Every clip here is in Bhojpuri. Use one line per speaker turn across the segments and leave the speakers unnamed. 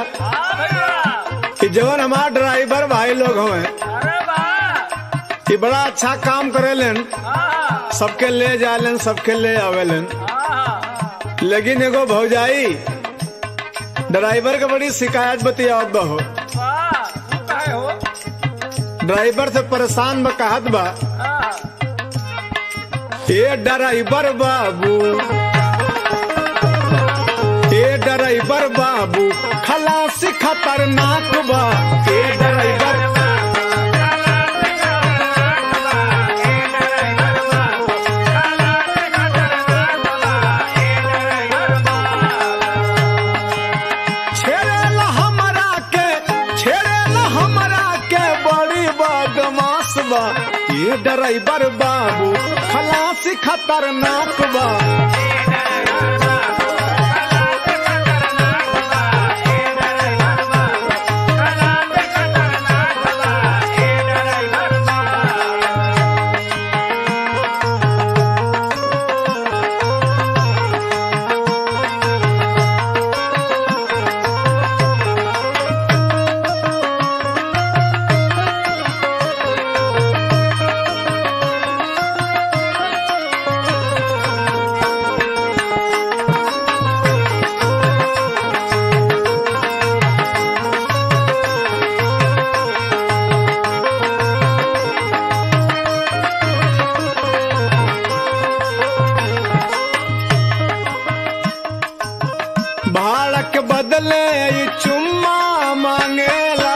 हाँ भैया
कि जवन हमार ड्राइवर भाई लोग हवे
अरे वाह
कि बड़ा अच्छा काम करेलन
हाँ
सबके ले जालन सबके ले आवेलन
हाँ
लेकिन एगो भौजाई ड्राइवर के बड़ी शिकायत बतियावत बा हो
वाह तू काहे हो
ड्राइवर से परेशान बा कहत बा
हाँ
ए ड्राइवर बाबू ए ड्राइवर बाबू खलासी खतरनाक बा ए ड्राइवर छेड़ेला हमरा के छेड़ेला हमरा के बड़ी बदमाश बा ये ड्राइवर बाबू खलासी खतरनाक बा भाड़ा के बदले ये चुम्मा मांगेला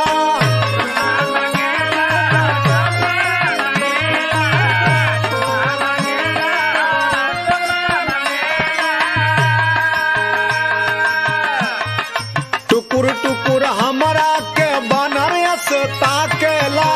टुकुर टुकुर हमरा के बनारस ताकेला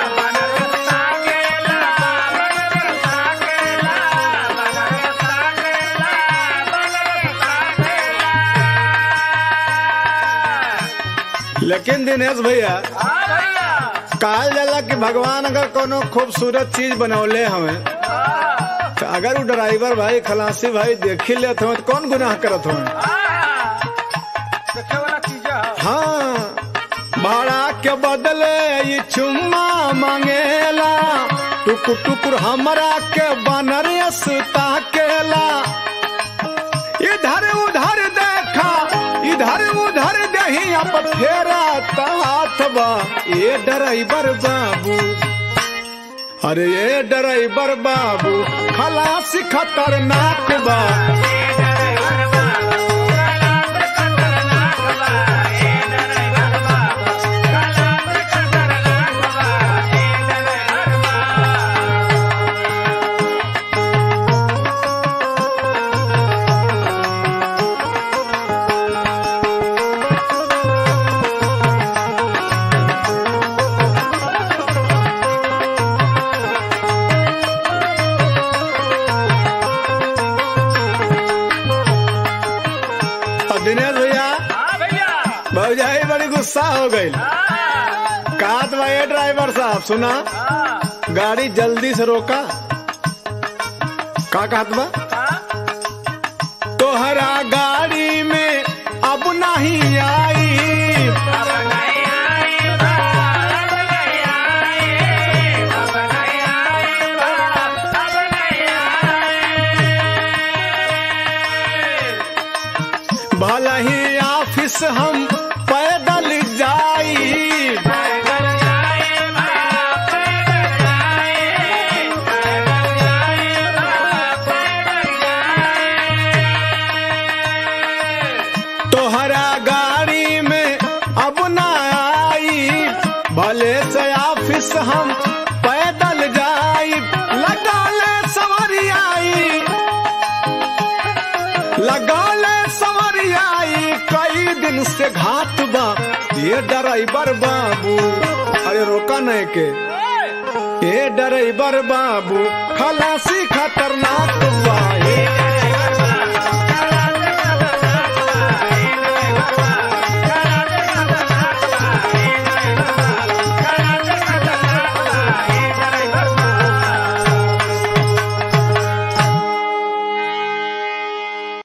लेकिन दिनेश भैया
हाँ भैया
कहल जाला कि भगवान अगर कोनो खूबसूरत चीज बनौले हमें
हाँ
तो अगर वो ड्राइवर भाई खलासी भाई देखी लेत हमें तो कौन गुनाह करत हमें
हाँ देखे वाला चीज है
हाँ भाड़ा के बदले ये चुम्मा मांगेला टुकुर टुकुर हमरा के बनरियस ताकेला इधर उधर देखा इधर उधर दही अब फेरा हाथ बा ये ड्राइवर बाबू अरे ये ड्राइवर बाबू खलासी खतरनाक बा और दिनेश भैया
हाँ भैया
भौजाई बड़ी गुस्सा हो गई
हाँ
कहत बा ये ड्राइवर साहब सुना
हाँ
गाड़ी जल्दी से रोका का कहत बा
हाँ
तोहरा गाड़ी में अब नहीं आई भले ही ऑफिस हम पैदल जाई तोहरा गाड़ी में अब न आई भले से ऑफिस हम पैदल जाई लगा ले सवारी आई लगा ले सवारी आई कई दिन से घाट बा ये ड्राइवर बाबू अरे रोका नहीं के ये ड्राइवर बाबू खलासी खतरनाक बा ये